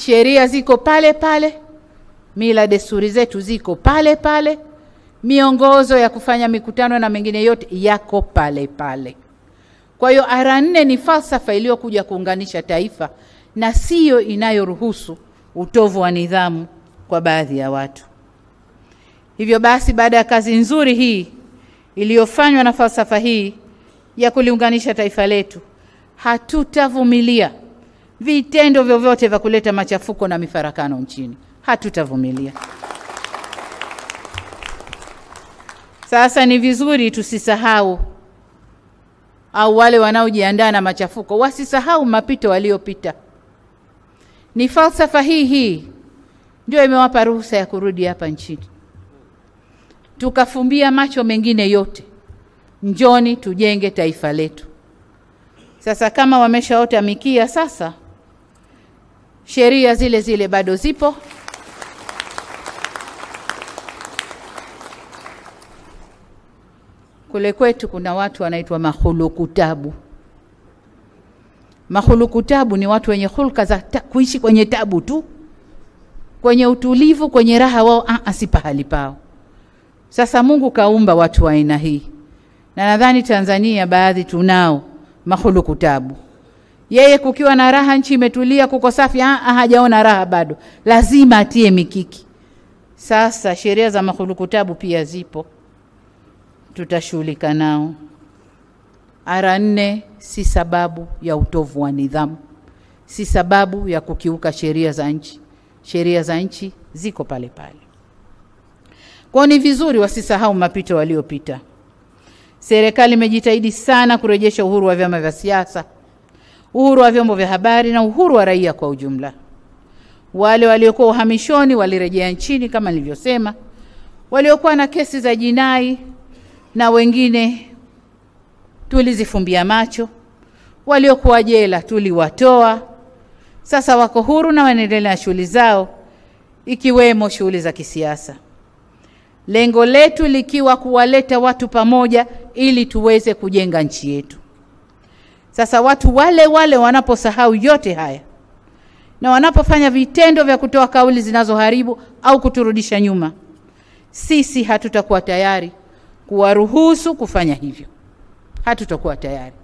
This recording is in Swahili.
sheria ziko pale pale, mila desturi zetu ziko pale pale, miongozo ya kufanya mikutano na mengine yote yako pale pale. Kwa hiyo ara nne ni falsafa iliyokuja kuunganisha taifa na siyo inayoruhusu utovu wa nidhamu kwa baadhi ya watu. Hivyo basi, baada ya kazi nzuri hii iliyofanywa na falsafa hii ya kuliunganisha taifa letu, hatutavumilia vitendo vyovyote vya kuleta machafuko na mifarakano nchini. Hatutavumilia. Sasa ni vizuri tusisahau, au wale wanaojiandaa na machafuko wasisahau mapito waliopita. Ni falsafa hii hii ndio imewapa ruhusa ya kurudi hapa nchini, tukafumbia macho mengine yote. Njoni tujenge taifa letu. Sasa kama wameshaota mikia, sasa sheria zile zile bado zipo. Kule kwetu kuna watu wanaitwa mahulukutabu. Mahulukutabu ni watu wenye hulka za ta, kuishi kwenye tabu tu, kwenye utulivu, kwenye raha, wao ah, si pahali pao. Sasa Mungu kaumba watu wa aina hii, na nadhani Tanzania baadhi tunao mahulukutabu. Yeye kukiwa na raha, nchi imetulia, kuko safi, ah, hajaona raha bado, lazima atie mikiki. Sasa sheria za mahulukutabu pia zipo tutashughulika nao. Ara nne si sababu ya utovu wa nidhamu, si sababu ya kukiuka sheria za nchi. Sheria za nchi ziko pale pale. Kwao ni vizuri wasisahau mapito waliopita. Serikali imejitahidi sana kurejesha uhuru wa vyama vya siasa, uhuru wa vyombo vya habari na uhuru wa raia kwa ujumla. Wale waliokuwa uhamishoni walirejea nchini kama nilivyosema, waliokuwa na kesi za jinai na wengine tulizifumbia macho, waliokuwa jela tuliwatoa. Sasa wako huru na wanaendelea na shughuli zao, ikiwemo shughuli za kisiasa, lengo letu likiwa kuwaleta watu pamoja ili tuweze kujenga nchi yetu. Sasa watu wale wale wanaposahau yote haya na wanapofanya vitendo vya kutoa kauli zinazoharibu au kuturudisha nyuma, sisi hatutakuwa tayari kuwaruhusu kufanya hivyo. Hatutakuwa tayari.